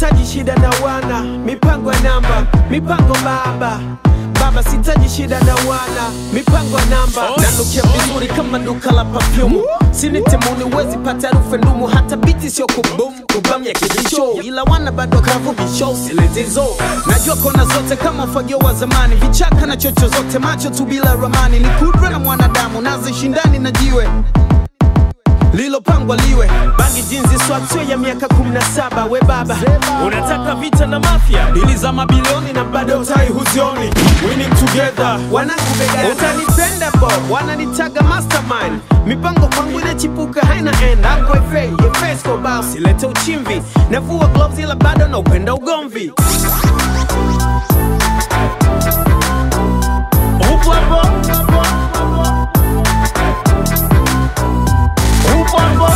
sitaji shida na wana mipango ya namba mipango baba baba sitaji shida na wana mipango ya namba nanukia vizuri kama duka la pafyumu sinitemuni wezi pata harufu ya ndumu hata biti sio kubum kubam ya kibisho ila wana bado kavu bisho siletizo najua kona zote kama ufagio wa zamani vichaka na chocho zote macho tu bila ramani ni kudra na mwanadamu nazishindani na jiwe lilopangwa liwe bangi jinzi swatio ya miaka 17 we baba unataka vita na mafia dili za mabilioni na bado tai huzioni winning together wanakubega utanipenda bo wananitaga mastermind mipango kwangu inachipuka haina end akwefe yefesko bao silete uchimvi navua gloves ila bado na upenda ugomvi upo hapo upo hapo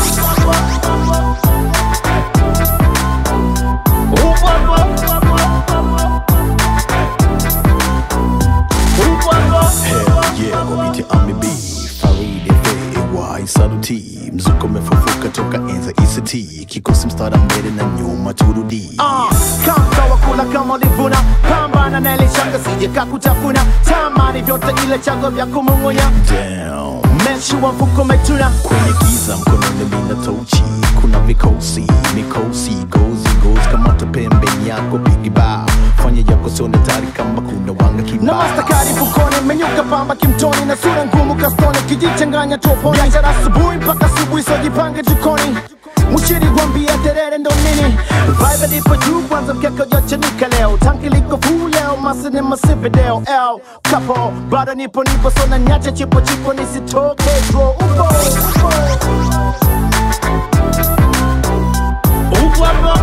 upo hapo upo hapo Hell yeah, kwa biti amibi Faridi FAY Saluti Mzuko umefufuka toka enza ICT Kikosi mstara mbele na nyuma turudi kama wakula kama ulivuna pambana na ile shanga sije kakutafuna tamani vyote ile chango vya kumung'unya Damn meshi wa mfuko umetuna Kwenye giza mkononi mina tochi Kuna vikosi, mikosi Gozi, gozi kamata pembeni yako Pigi bao Fanya yako sione tari kama kuna wanga na kibao mastakari mfukoni menyuka pamba kimtoni na sura ngumu kastoni kijichanganya toponi biashara asubuhi mpaka asubuhi sojipange jikoni Mushiri gwambia terere ndo nini Vibe lipo juu kwanza mkeka ujachanika leo Tanki liko full leo masini masipideo L kapo bado nipo nipo sona nyacha chipo chipo nisitoke bro Upo upo upo hapo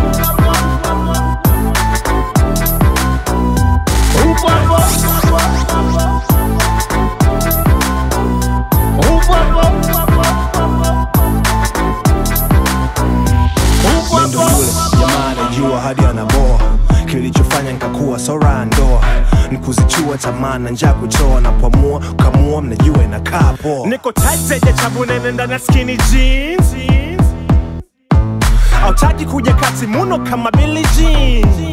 upo hapo upo hapo upo Ndo hapo yule jamaa anajua hadi anaboa kilichofanya nikakuwa sora ndoa nikuzichua tamaa na njaa kutoa na pamua kamua mnajua inakaa poa niko tight zenye chabu nene ndani ya skinny jeans autaki kuja kati muno kama Billie Jean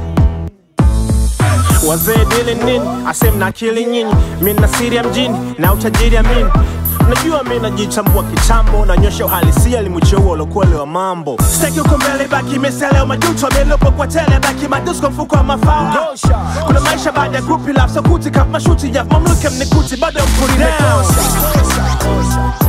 wazee dili nini asem na akili nyinyi mi na siri ya mjini na utajiri amini najua mi najichambua kitambo nanyosha uhalisia limucheua ulokuele wa mambo staki uko mbele baki meseleo majuto amelopo kwa tele baki madusko mfuko wa mafao kuna maisha baada ya grupi laf sokuti kaf mashuti ya mamluke mnikuti bado mkuri down